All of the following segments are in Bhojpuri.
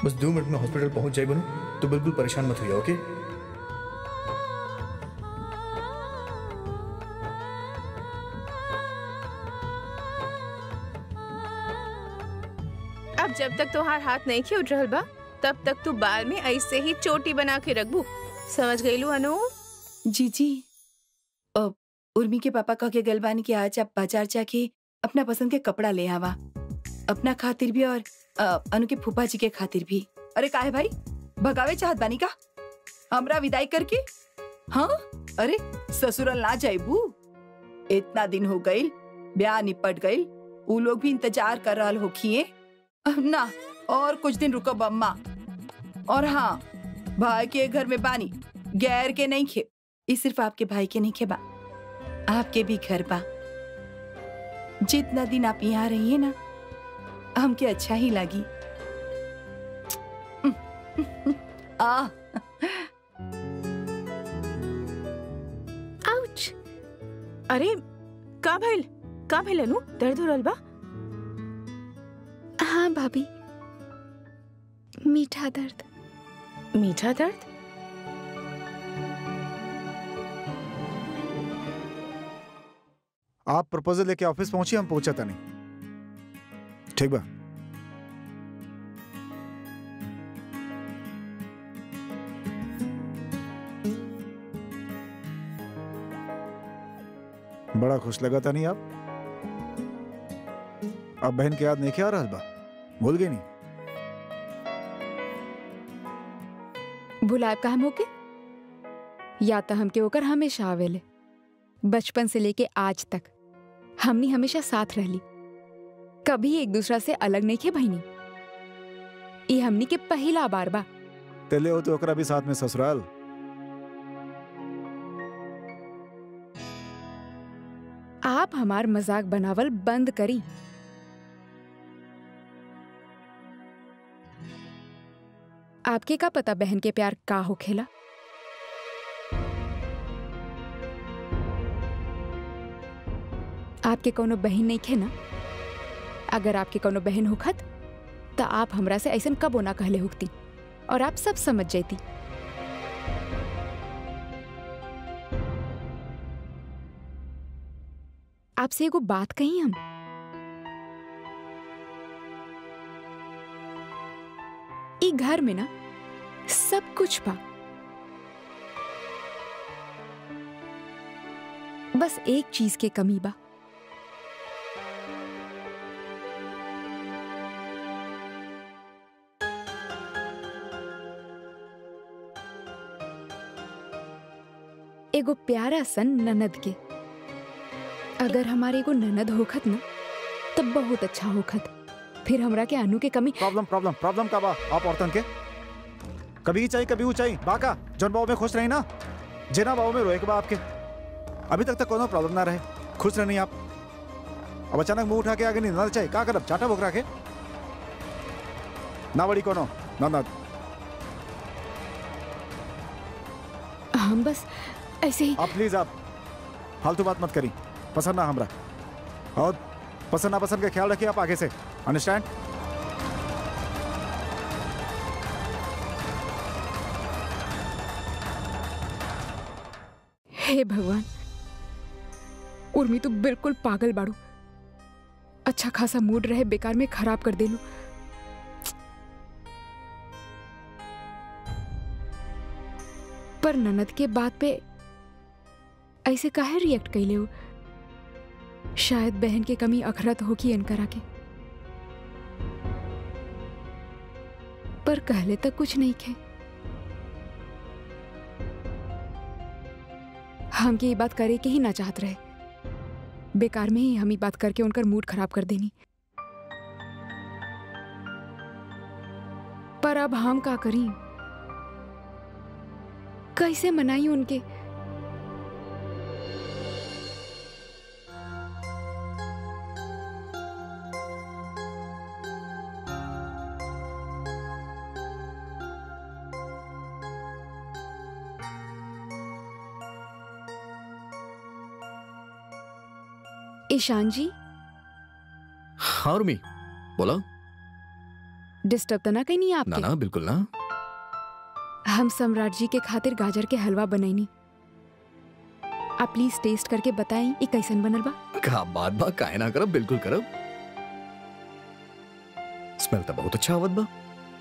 बस दो मिनट में हॉस्पिटल पहुंच जाए बनू तो बिल्कुल परेशान मत होइए ओके अब जब तक तोहार हाथ नहीं खे उठ रहल बा तब तक तू बाल में ऐसे ही चोटी बना के रखबू समझ गईलू अनु जी जी अब उर्मी के पापा कह के गलबानी कि आज आप बाजार जाके अपना पसंद के कपड़ा ले आवा अपना खातिर भी और अ, अनु के फूफा जी के खातिर भी अरे काहे भाई भगावे चाहत बानी का हमरा विदाई करके हाँ अरे ससुरल ना जाइबू इतना दिन हो गईल ब्याह निपट गईल ऊ लोग भी इंतजार कर रहल होखिए अब ना और कुछ दिन रुको अम्मा और हाँ भाई के घर में बानी गैर के नहीं खे ये सिर्फ आपके भाई के नहीं खे बा आपके भी घर बा जितना दिन आप यहाँ रहिए ना हमके अच्छा ही लगी आ आउच अरे का भइल का भइल अनु दर्द हो रहल बा हाँ भाभी मीठा दर्द मीठा दर्द आप प्रपोजल लेके ऑफिस पहुंची हम पहुंचा था नहीं ठीक बा बड़ा खुश लगा था नहीं आप अब बहन के याद नहीं क्या आ रहा बा भूल गई नहीं भुलाब का हम होके या तो हमके ओकर हमेशा आवेले बचपन से लेके आज तक हमनी हमेशा साथ रहली कभी एक दूसरा से अलग नहीं खे बहनी ये हमनी के पहला बार बा तेले हो तो ओकरा भी साथ में ससुराल आप हमार मजाक बनावल बंद करी आपके का पता बहन के प्यार का होखेला आपके कोनो बहन नहीं खे ना अगर आपके कोनो बहन होखत तो आप हमरा से ऐसन कबो ना कहले होती और आप सब समझ जाती आपसे एगो बात कही हम ई घर में ना सब कुछ बा बस एक चीज के कमी बा एगो प्यारा सन ननद के अगर हमारे एगो ननद होखत ना तब बहुत अच्छा होखत फिर हमरा के अनु के कमी प्रॉब्लम प्रॉब्लम प्रॉब्लम का बा आप औरतन के कभी ही चाहिए कभी वो चाहिए बाका जौन बाबू में खुश रही ना जेना बाबू में रोए के बा आपके अभी तक तक कोनो प्रॉब्लम ना रहे खुश रहनी आप अब अचानक मुंह उठा के आगे नहीं ना चाहिए का करब चाटा बोकरा के ना बड़ी कोनो ना ना हम बस ऐसे ही आप प्लीज आप फालतू बात मत करी पसंद ना हमरा और पसंद ना पसंद का ख्याल रखिए आप आगे से अंडरस्टैंड हे भगवान उर्मी तू बिल्कुल पागल बाड़ू अच्छा खासा मूड रहे बेकार में खराब कर देलू पर ननद के बात पे ऐसे काहे रिएक्ट कैले हो शायद बहन के कमी अखरत हो कि इनकरा के पर कहले तक कुछ नहीं खे हम के ये बात करे के ही ना चाहत रहे बेकार में ही हम ये बात करके उनका मूड खराब कर देनी पर अब हम का करी कैसे मनाई उनके ईशान जी हाँ उर्मी बोलो डिस्टर्ब तो ना कहीं नहीं ना आपके ना बिल्कुल ना हम सम्राट जी के खातिर गाजर के हलवा बनैनी आप प्लीज टेस्ट करके बताएं ये कैसन बनल बा का बात बा काहे ना करब बिल्कुल करब स्मेल तो बहुत अच्छा आवत बा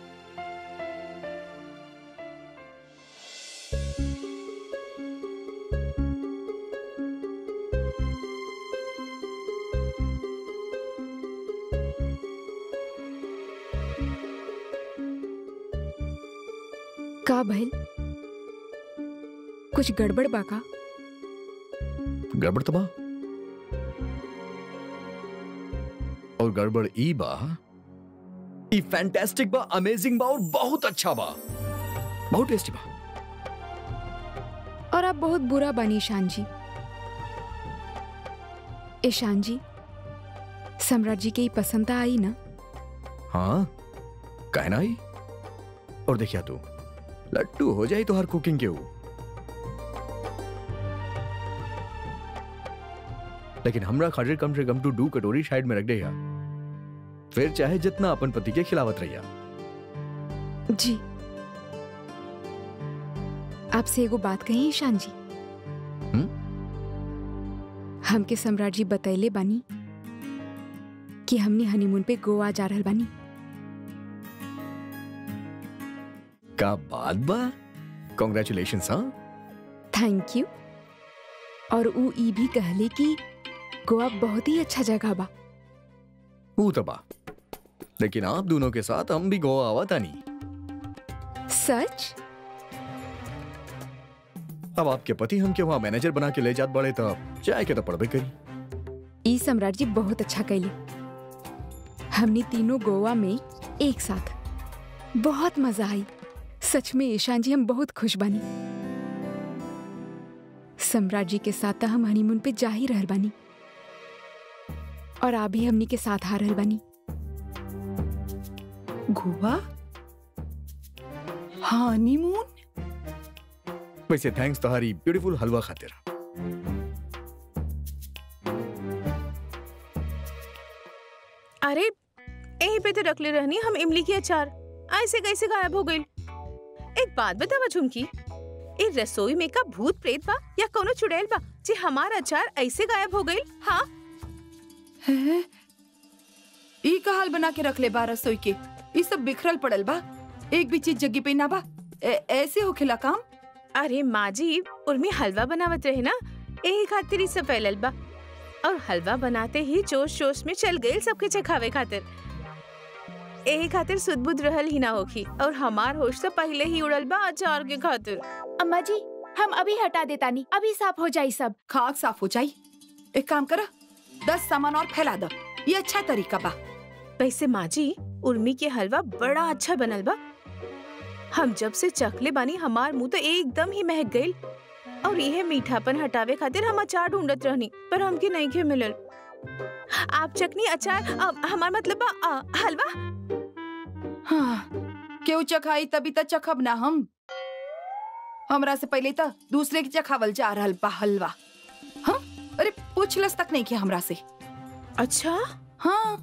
का भइल कुछ गड़बड़ बा का गड़बड़ तो बा और गड़बड़ ई बा ई फैंटास्टिक बा अमेजिंग बा और बहुत अच्छा बा बहुत टेस्टी बा और आप बहुत बुरा बनी ईशान जी ईशान जी सम्राट जी के ही पसंद आई ना हाँ काहे ना आई और देखिया तू लट्टू हो जाई तो हर कुकिंग के वो लेकिन हमरा खातिर कम से कम टू डू कटोरी साइड में रख दे यार फिर चाहे जितना अपन पति के खिलावत रहिया जी आपसे एगो बात कही ईशान जी हमके सम्राट जी बतैले बानी कि हमने हनीमून पे गोवा जा रहल बानी का बात बा कॉन्ग्रेचुलेशन हाँ थैंक यू और ऊ ई भी कहले कि गोवा बहुत ही अच्छा जगह बा वो तो बा लेकिन आप दोनों के साथ हम भी गोवा आवा था नहीं सच अब आपके पति हम के वहाँ मैनेजर बना के ले जात बड़े तब चाय के तो पड़बे करी ई सम्राट जी बहुत अच्छा कैले हमने तीनों गोवा में एक साथ बहुत मजा आई सच में ईशान जी हम बहुत खुश बानी सम्राट जी के साथ तो हम हनीमून पे जा ही रहल बानी और आप भी हमनी के साथ आ रहल बानी गोवा हनीमून वैसे थैंक्स तुम्हारी ब्यूटीफुल हलवा खातिर अरे यहीं पे तो रख ले रहनी हम इमली की अचार ऐसे कैसे गायब हो गई एक बात बतावा झुमकी ए रसोई में का भूत प्रेत बा या कोनो चुड़ैल बा जे हमारा अचार ऐसे गायब हो गई हाँ है ई का हाल बना के रख ले बा रसोई के ई सब बिखरल पड़ल बा एक भी चीज जगह पे ना बा ए- ऐसे होखेला काम अरे माँ जी उर्मी हलवा बनावत रहे ना यही खातिर ही सब फैलल बा और हलवा बनाते ही जोश जोश में चल गई सबके चखावे खातिर यही खातिर सुदबुद रहल ही ना होखी और हमार होश तो पहले ही उड़ल बा अचार के खातिर अम्मा जी हम अभी हटा देता नहीं अभी साफ हो जाई सब खाक साफ हो जाई एक काम करा दस सामान और फैला दो ये अच्छा तरीका बा वैसे माँ जी उर्मी के हलवा बड़ा अच्छा बनल बा हम जब से चखले बानी हमार मुंह तो एकदम ही महक गईल और यह मीठापन हटावे खातिर हम अचार ढूंढत रहनी पर हमके नहीं के मिलल आप चटनी अचार अ, हमार मतलब बा, अ, हलवा हाँ केहू चखाई तभी तक चखब ना हम हमरा से पहले तो दूसरे के चखावल जा रहल बा हलवा हाँ अरे पूछलस तक नहीं किया हमरा से अच्छा हाँ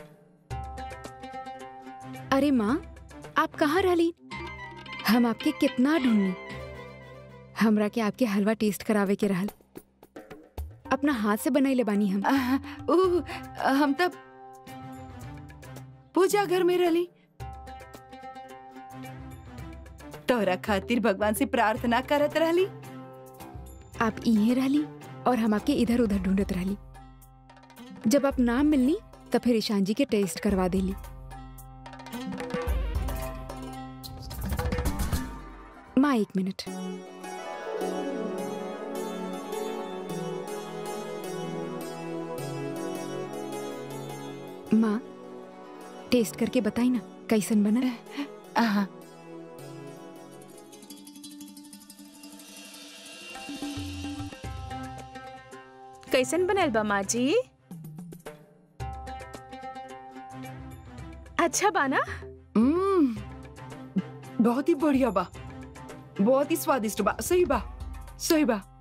अरे माँ आप कहाँ रहली हम आपके कितना ढूंढनी हमरा के आपके हलवा टेस्ट करावे के रहल अपना हाथ से बनैले बानी हम आह, ऊ, हम तब पूजा घर में रहली तोरा खातिर भगवान से प्रार्थना करत रहली आप इहे रहली और हम आपके इधर उधर ढूंढत रहली जब आप नाम मिलनी तब फिर ईशान जी के टेस्ट करवा देली माँ एक मिनट माँ टेस्ट करके बताई ना कैसन बना आहा, कैसन बनल बा माँ जी अच्छा बा ना हम्म, बहुत ही बढ़िया बा बहुत ही स्वादिष्ट बा सही बा सही बा